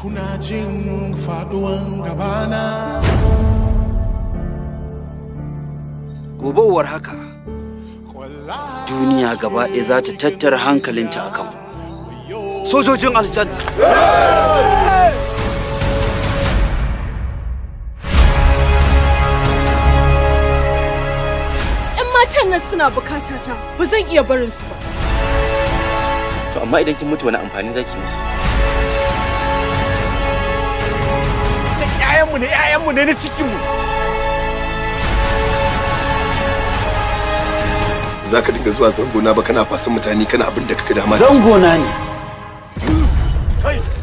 kuna jin faduwan gabana gobe uwar haka duniya gaba ɗaya za ta tattara hankalinta a kan sojojin aljanna ‘Yan matan nan suna bukata ta ba zan iya barin su ba. To amma idan kin mutu wani amfani zaki musu? Da ƴaƴanmu ne ƴaƴanmu ne na cikinmu. za ka dinga zuwa zangona ba kana fasan mutane kana abin da kaka dama zangona ne Kai